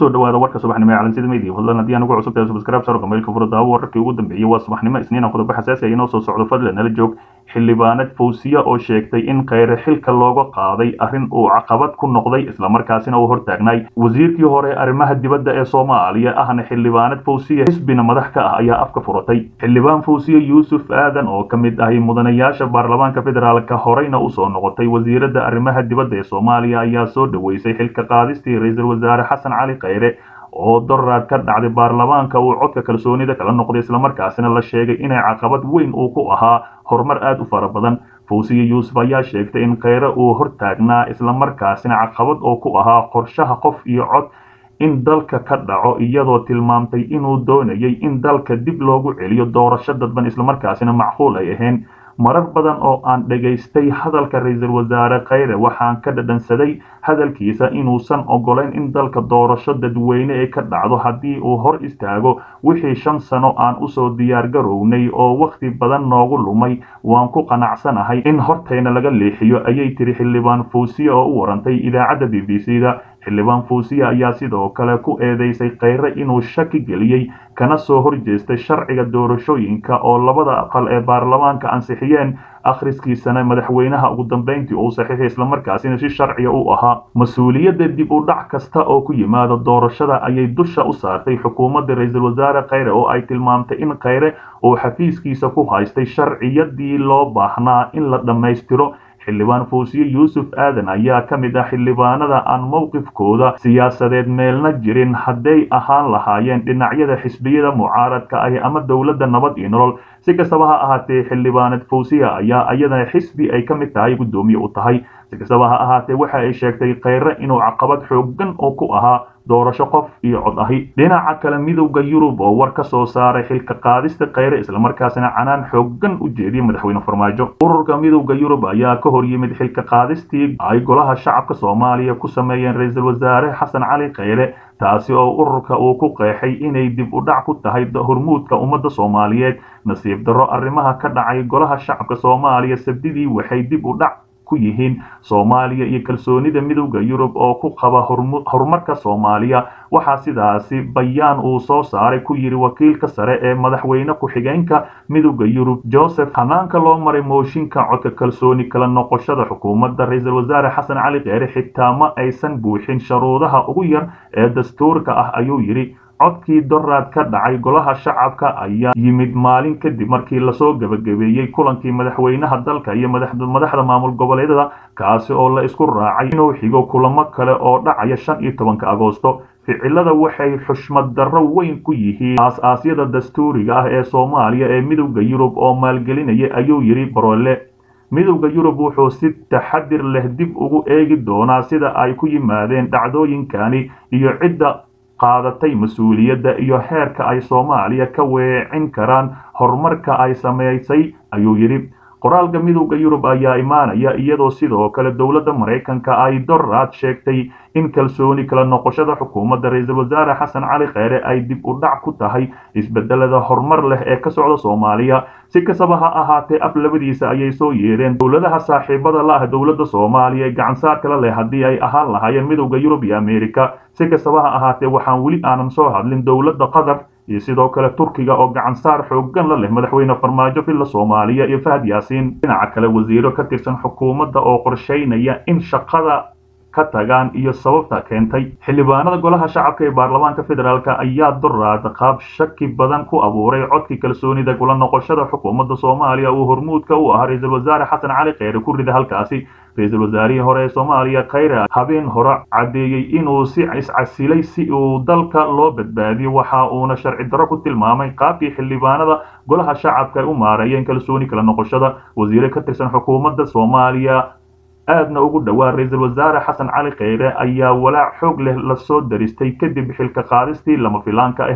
kusoo dhawaada warka subaxnimo ee calansida media fadlan haddii aan ugu cusub tahay subscribe sarka mailka furada wararkii ugu dambeeyay waa subaxnimo isniina qodobo xasaasi ah inoo soo socdo fadlan nala joog xildhibaanad fawsiya oo sheegtay in kheyre xilka looga qaaday arrin uu caqabad ku noqday islamarkaasina uu hortaagnay wasiirkii hore arrimaha dibadda ee soomaaliya ahna xildhibaanad fawsiya xisbina madax ka ah ayaa afka furatay xildhibaan fawsiya yuusuf aadan oo ka mid ahi mudanayaasha baarlamaanka federaalka horeyna usoo noqotay wasiiradda arrimaha dibadda ee soomaaliya ayaa soo dhaweysay xilka qaadistii ra-iisul wasaare xasan cali kheyre oo doraad ka dhacday baarlamaanka uu codka kalsoonida kala noqday islamarkaasina la sheegay inay caqabad weyn uu ku ahaa horumar aad u fara badan fawsiya yuusuf ayaa sheegtay in kheyre uu hortaagnaa islamarkaasina caqabad oo ku ahaa qorshaha qof iyo cod in dalka ka dhaco iyadoo tilmaamtay inuu doonayay in dalka dib loogu celiyo doorasho dadban islamarkaasina macquul ay ahayn marar badan oo aan dhegaystay hadalka ra-iisul wasaare kheyre waxaan ka dhadhansaday hadalkiisa inuusan ogolayn in dalka doorasho dadweyne ee ka dhacdo haddii uu hor istaago wixii shan sano aan usoo diyaar garownay oo wakhti badan noogu lumay waan ku qanacsanahay in hortayna laga leexiyo ayay tiri xildhibaan fawsiya oo u warantay idaacadda b b c da xildhibaan fawsiya ayaa sidoo kale ku eedeysay kheyre inuu shaki geliyey kana soo horjeestay sharciga doorashooyinka oo labada aqal ee baarlamaanka ansixiyeen akhriskiisana madaxweynaha ugu dambeyntii uu saxiixay islamarkaasina si sharciga u ahaa mas-uuliyadda dib u dhac kasta oo ku yimaada doorashada ayay dusha u saartay xukuumadda ra-iisul wasaare kheyre oo ay tilmaamtay in kheyre uu xafiiskiisa ku haystay sharciyadii loo baahnaa in la dhammaystiro xildhibaan fawsiye yuusuf aadan ayaa ka mid ah xildhibaanada aan mowqifkooda siyaasadeed meelna jirin hadday ahaan lahaayeen dhinacyada xisbiyada mucaaradka ahi ama dowladda nabad iyo nolol si kastaba ha ahaatee xildhibaanad fawsiya ayaa iyadana xisbi ay ka mid tahay guddoomiye u tahay si kastaba ha ahaatee waxa ay sheegtay kheyre inuu caqabad xooggan oo ku ahaa doorasho qof iyo cod ahi dhinaca kale midowda yurub oo war ka soo saaray xilka qaadista kheyre islamarkaasina canaan xooggan u jeediyay madaxweyne farmaajo ururka midowda yurub ayaa ka hor yimid xilka qaadistii ay golaha shacabka soomaaliya ku sameeyeen ra-iisul wasaare xasan cali kheyre taasi oo ururka uu ku qeexay inay dib u dhac ku tahay hormuudka ummadda soomaaliyeed nasiib darro arrimaha ka dhacay golaha shacabka soomaaliya sabdidii waxay dib u dhac ku yihiin soomaaliya iyo kalsoonida midowda yurub oo ku qaba horumarka soomaaliya waxaa sidaasi bayaan uu soo saaray ku yidhi wakiilka sare ee madaxweyne ku-xigeenka midowda yurub joseph hanaanka loo maray mooshinka codka kalsooni kala noqoshada xukuumadda ra-iisul wasaare xasan cali kheyre xitaa ma aysan buuxin sharuudaha ugu yar ee dastuurka ah ayuu yidhi codkii doraad ka dhacay golaha shacabka ayaa yimid maalin kadib markii lasoo gebagabeeyey kulankii madaxweynaha dalka iyo madaxda maamul goboleedyada kaasi oo la isku raacay inuu xigo kulamo kale oo dhacaya shan iyo tobanka agoosto ficilada waxay xushmad darro weyn ku yihiin aas-aasyada dastuuriga ah ee soomaaliya ee midowda yurub oo maalgelinaya ayuu yidhi barole midowda yurub wuxuu si taxadir leh dib ugu eegi doonaa sida ay ku yimaadeen dhacdooyinkani iyo cidda qaadatay mas-uuliyadda iyo heerka ay soomaaliya ka weecin karaan horumarka ay samaysay ayuu yidhi qoraalka midowda yurub ayaa imaanaya iyadoo sidoo kale dowladda maraykanka ay doraad sheegtay in kalsooni kala noqoshada xukuumadda ra-iisul wasaare xasan cali kheyre ay dib u dhac ku tahay isbedelada horumar leh ee ka socda soomaaliya si kastaba ha ahaatee af labadiisa ayay soo yeedheen dowladaha saaxiibada la ah dowladda soomaaliya ee gacansaar kala leh haddii ay ahaan lahaayeen midowda yurub iyo ameerika si kastaba ha ahaatee waxaan weli aanan soo hadlin dowladda qatar iyo sidoo kale turkiga oo gacansaar xooggan la leh madaxweyne farmaajo villa soomaaliya iyo fahad yaasiin dhinaca kale wasiiro ka tirsan xukuumadda oo qorshaynaya in shaqada ka tagaan iyo sababta keentay xildhibaanada golaha shacabka ee baarlamaanka federaalk ayaa doraad qaab shaki badan ku abuuray codkii kalsoonida kula noqoshada xukuumadda soomaaliya uu hormuudka u ahaa ra-iisul wasaare xasan cali kheyre ku rida halkaasi ra-iisul wasaarihii hore ee soomaaliya kheyre habeen hore caddeeyey inuu si iscasilay si uu dalka loo badbaadiyo waxa uuna sharci darro ku tilmaamay qaabkii xildhibaanada golaha shacabka ay u maareeyeen kalsooni kala noqoshada wasiire ka tirsan xukuumadda soomaaliya aadna ugu dhowaa ra-iisul wasaare xasan cali kheyre ayaa walaac xoog leh lasoo daristay kadib xilka qaadistii lama filaanka ahayd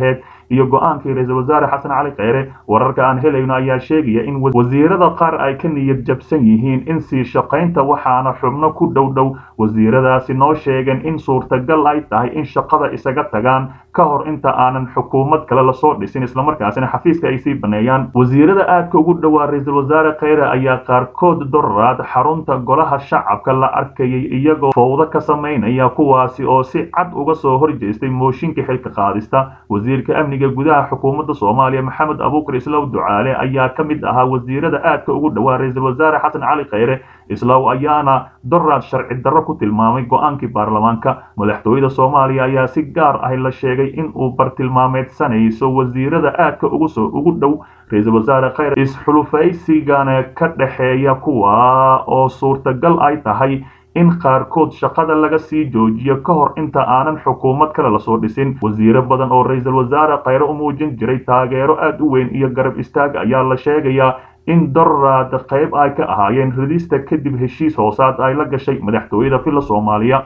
iyo go-aankii ra-iisul wasaare xasan cali kheyre wararka aan helayno ayaa sheegaya in wasiirada qaar ay ka niyad jabsan yihiin in sii shaqaynta waxaana xubno ku dhow dhow wasiiradaasi noo sheegeen in suurtagal ay tahay in shaqada isaga tagaan ka hor inta aanan xukuumad kale lasoo dhisin islamarkaasina xafiiska ay sii baneeyaan wasiirada aadka ugu dhowaa ra-iisul wasaare kheyre ayaa qaarkood doraad xarunta golaha shacabka la arkayay iyagoo fowdo ka samaynaya kuwaasi oo si cad uga soo horjeestay mooshinka xilka qaadista wasiirka amniga gudaha xukuumadda soomaaliya maxamed abuukar islaw ducaale ayaa ka mid ahaa wasiirada aadka ugu dhowaa ra-iisul wasaare xasan cali kheyre islaw ayaana doraad sharci darro ku tilmaamay go-aankii baarlamaanka madaxtooyada soomaaliya ayaa si gaar ah la sheegay in uu bartilmaameedsanayso wasiirada aadka ugu soo ugu dhow ra-iisul wasaare kheyre isxulufaysigana ka dhexeeya kuwa oo suurtagal ay tahay in qaarkood shaqada laga sii joojiyo ka hor inta aanan xukuumad kale lasoo dhisin wasiiro badan oo ra-iisul wasaare kheyre u muujin jiray taageero aad u weyn iyo garab istaag ayaa la sheegayaa in doraad qayb ay ka ahaayeen ridista kadib heshiis hoosaad ay la gashay madaxtooyada villa soomaaliya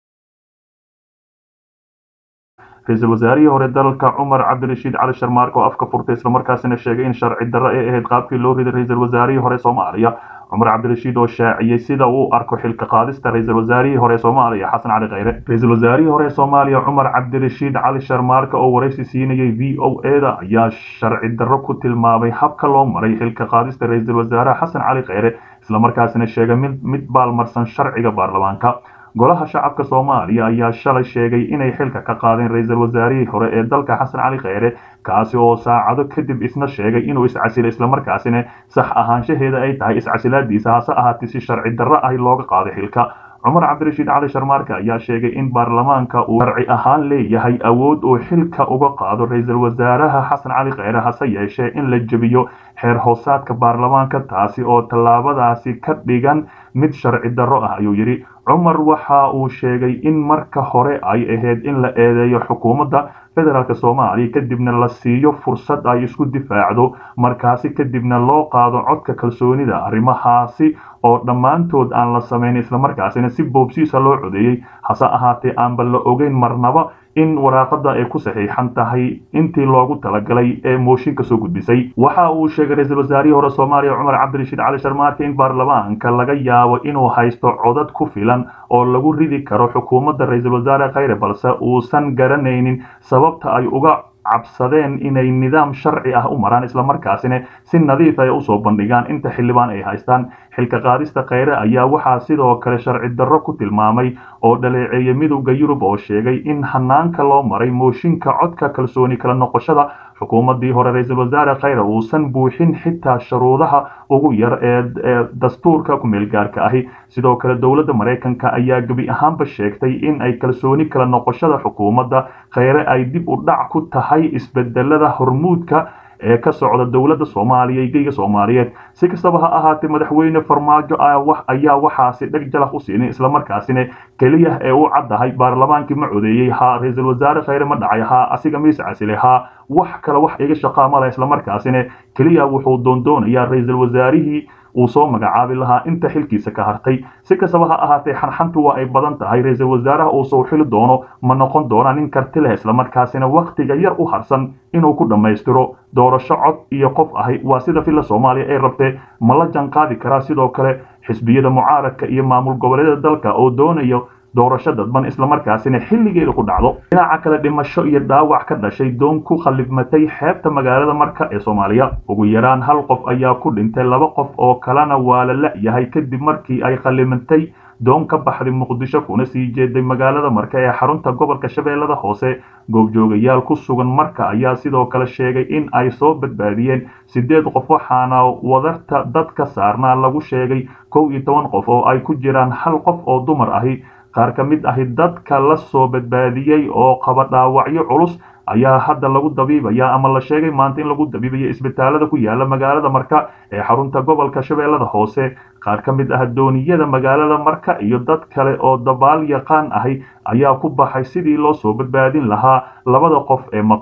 ra-iisul wasaarihii hore dalka cumar cabdirashiid cali sharmaark oo afka furtay islamarkaasina sheegay in sharci darro ay ahayd qaabkii loo riday ra-iisul wasaarihii hore soomaaliya cumar cabdirashiid oo shaaciyey sida uu arko xilka qaadista ra-iisul wasaarihii hore soomaaliya xasan cali kheyre ra-iisul wasaarihii hore soomaaliya cumar cabdirashiid cali sharmaarka oo waraysi siinayay v o eda ayaa sharci darro ku tilmaamay habka loo maray xilka qaadista ra-iisul wasaaraha xasan cali kheyre islamarkaasina sheegay mid mid baalmarsan sharciga baarlamaanka golaha shacabka soomaaliya ayaa shalay sheegay inay xilka ka qaadeen ra-iisul wasaarihii hore ee dalka xasan cali kheyre kaasi oo saacado kadib isna sheegay inuu iscasilo islamarkaasina sax ahaanshaheeda ay tahay iscasilaadiisa hase ahaatee si sharci darro ah looga qaaday xilka cumar cabdirashiid cali sharmaarka ayaa sheegay in baarlamaanka uu sharci ahaan leeyahay awood uu xilka uga qaado ra-iisul wasaaraha xasan cali kheyre hase yeeshee in la jebiyo xeer hoosaadka baarlamaanka taasi oo tallaabadaasi ka dhigan mid sharci darro ah ayuu yidhi cumar waxa uu sheegay in marka hore ay ahayd in la eedeeyo xukuumadda federaalk soomaaliya kadibna la siiyo fursad ay isku difaacdo markaasi kadibna loo qaado codka kalsoonida arrimahaasi oo dhammaantood aan la samayn islamarkaasina si boobsiisa loo codeeyey hase ahaatee aanba la ogeyn marnaba in waraaqada ay ku saxiixan tahay intii loogu talagalay ee mooshinka soo gudbisay waxa uu sheegay ra-iisul wasaarihii hore soomaaliya cumar cabdirashiid cali sharmaarka in baarlamaanka laga yaabo inuu haysto codad ku filan oo lagu ridi karo xukuumadda ra-iisul wasaare kheyre balse uusan garanaynin sababta ay uga cabsadeen inay nidaam sharci ah u maraan islamarkaasina si nadiif ay usoo bandhigaan inta xildhibaan ay haystaan xilka qaadista kheyre ayaa waxaa sidoo kale sharci darro ku tilmaamay oo dhaleeceeyay midowda yurub oo sheegay in hanaanka loo maray mooshinka codka kalsooni kala noqoshada xukuumaddii hore ra-iisul wasaare kheyre uusan buuxin xitaa shuruudaha ugu yar ee dastuurka ku-meelgaarka ahi sidoo kale dowladda maraykanka ayaa gebi ahaanba sheegtay in ay kalsooni kala noqoshada xukuumadda kheyre ay dib u dhac ku tahay isbedelada hormuudka ee ka socda dowladda soomaaliya iyo geyga soomaaliyeed si kastaba ha ahaatee madaxweyne farmaajo ayaa waxaasi dheg jalaq u siinay islamarkaasina keliya ee u caddahay baarlamaankii ma codeeyey haa ra-iisul wasaare kheyre ma dhacay haa asiga miise casile haa wax kale wax iga shaqaamala islamarkaasina keliya wuxuu doondoonayaa ra-iisul wasaarihii uu soo magacaabi lahaa inta xilkiisa ka hartay si kastaba ha ahaatee xanxantu waa ay badan tahay ra-iisul wasaaraha uu soo xili doono ma noqon doona nin karti leh islamarkaasina wakhtiga yar u harsan inuu ku dhammaystiro doorasho cod iyo qof ahi waa sida villa soomaaliya ay rabtee ma la janqaadi karaa sidoo kale xisbiyada mucaaradka iyo maamul goboleedyada dalka oo doonayo doorasho dadban islamarkaasina xilligeeda ku dhacdo dhinaca kale dhimasho iyo dhaawac ka dhashay doon ku khallifmatay xeebta magaalada marka ee soomaaliya ugu yaraan hal qof ayaa ku dhintay laba qof oo kalena waa la la-yahay kadib markii ay khallimatay doon ka baxday muqdisho kuna sii jeeday magaalada marka ee xarunta gobolka shabeellada hoose goobjoogayaal ku sugan marka ayaa sidoo kale sheegay in ay soo badbaadiyeen siddeed qof waxaana wadarta dadka saarnaa lagu sheegay kow iyo toban qof oo ay ku jiraan hal qof oo dumar ahi qaar ka mid ahi dadka la soo badbaadiyey oo qaba dhaawacyo culus ayaa hadda lagu dabiibaya ama la sheegay maanta in lagu dabiibayo isbitaalada ku yaala magaalada marka ee xarunta gobolka shabeellada hoose qaar ka mid ah dooniyada magaalada marka iyo dad kale oo dabaal yaqaan ahi ayaa ku baxay sidii loo soo badbaadin lahaa labada qof ee maqan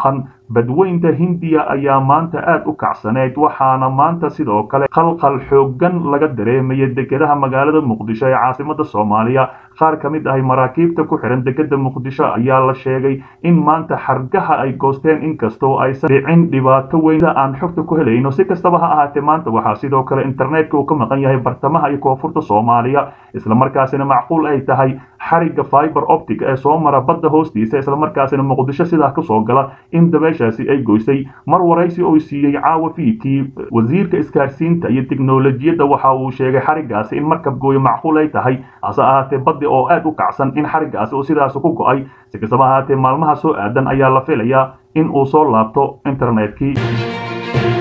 badweynta hindiya ayaa maanta aad u kacsaneyd waxaana maanta sidoo kale qalqal xooggan laga dareemaya dekedaha magaalada muqdisho ee caasimada soomaaliya qaar ka mid ahay maraakiibta ku xihan dekeda muqdisho ayaa la sheegay in maanta xargaha ay goosteen inkastoo aysan dhicin dhibaato weyn aan xogta ku helayno si kastaba ha ahaatee maanta waxaa sidoo kale internetka uu ka maqan yahay bartamaha iyo koonfurta soomaaliya islamarkaasina macquul ay tahay xariga fiber optic ee soo mara badda hoostiisa islamarkaasina muqdisho sidaa kasoo gala in dabeeshaasi ay goysay mar waraysi oo siiyey caawa fiidkii wasiirka isgaarsiinta iyo tiknolojiyadda waxa uu sheegay xarigaasi in markab gooyo macquul ay tahay hase ahaatee baddi oo aad u kacsan in xarigaasi uu sidaas ku go-ay si kastaba ahaatee maalmaha soo aadan ayaa la filayaa in uu soo laabto internetkii